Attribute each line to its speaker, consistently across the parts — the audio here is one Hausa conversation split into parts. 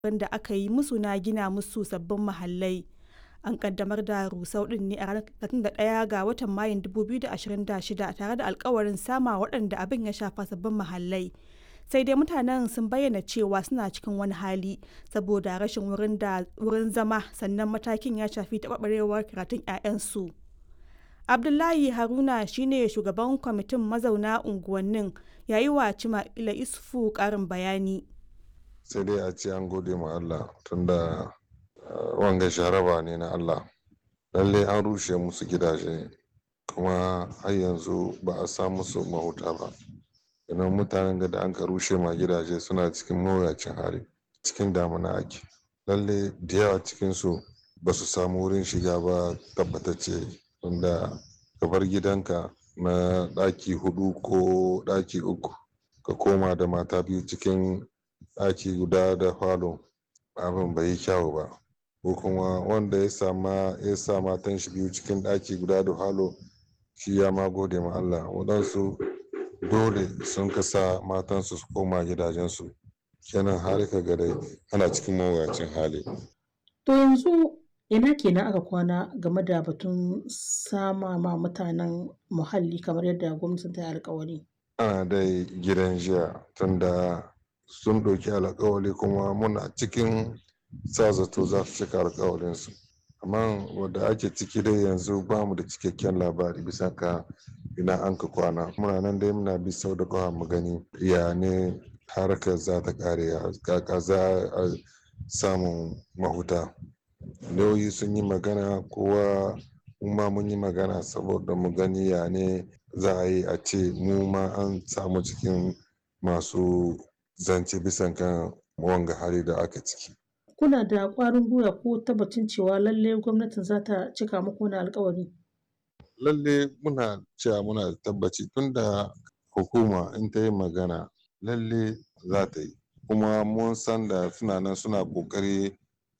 Speaker 1: da aka yi musu na gina musu sabbin mahallai. An kaddamar da rusau din ne a ranar 31 ga watan Mayun 2026 tare da alkawarin sama waɗanda abin ya shafa sabbin mahallai. Sai dai mutanen sun bayyana cewa suna cikin wani hali saboda rashin wurin zama sannan matakin ya shafi taɓarɓarewar karatun 'ya'yansu. Abdullahi Haruna shine shugaban kwamitin mazauna unguwannin ya yi wa Cima'ila Isufu ƙarin bayani.
Speaker 2: Sai dai a ce an gode ma Allah tunda wanga sharaba ne na Allah. Lalle an rushe musu gidaje kuma har yanzu ba a sa musu mahuta ba. Idan mutanen da an ka rushe ma gidaje suna cikin mawuyacin hali cikin damuna ake. Lalle da yawa cikinsu ba su samu wurin shiga ba tabbatacce tunda ka bar gidanka na ɗaki hudu ko ɗaki uku ka koma da mata biyu cikin ɗaki guda da falo abin bai yi kyawu ba ko kuma wanda ya sama ya sa matan shi biyu cikin ɗaki guda da falo shi ya ma gode ma Allah waɗansu dole sun kasa matansu su koma gidajensu kenan har ka ga dai ana cikin mawuyacin hali
Speaker 3: To yanzu ina kenan aka kwana game da batun sama ma mutanen muhalli kamar yadda gwamnatin ta yi alkawari.
Speaker 2: ana dai gidan jiya tunda sun ɗauki alkawali kuma muna cikin sa zato za su cika alkawalinsu amma wadda ake ciki dai yanzu ba mu da cikakken labari bisa ka ina an ka kwana muna nan dai muna bi sau da kawa mu gani ya ne harkar za ta kare kaka za a samun mahuta lauyi sun yi magana kowa ma mun yi magana saboda mu gani ya ne za a yi a ce mu ma an samu cikin masu zance bisan kan wanga hali da aka ciki
Speaker 3: Kuna da ƙwarin gwiwa ko tabbacin cewa lalle gwamnatin za ta cika muku wani alkawari?
Speaker 2: lalle muna cewa muna da tabbaci tunda hukuma in ta yi magana lalle za ta yi kuma mun san da suna nan suna ƙoƙari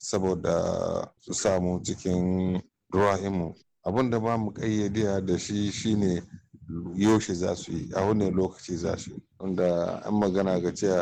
Speaker 2: saboda su samu cikin ruwa'imu abin da ba mu ƙayyade da shi shine yaushe za su yi a wani lokaci za su yi wanda an magana ga cewa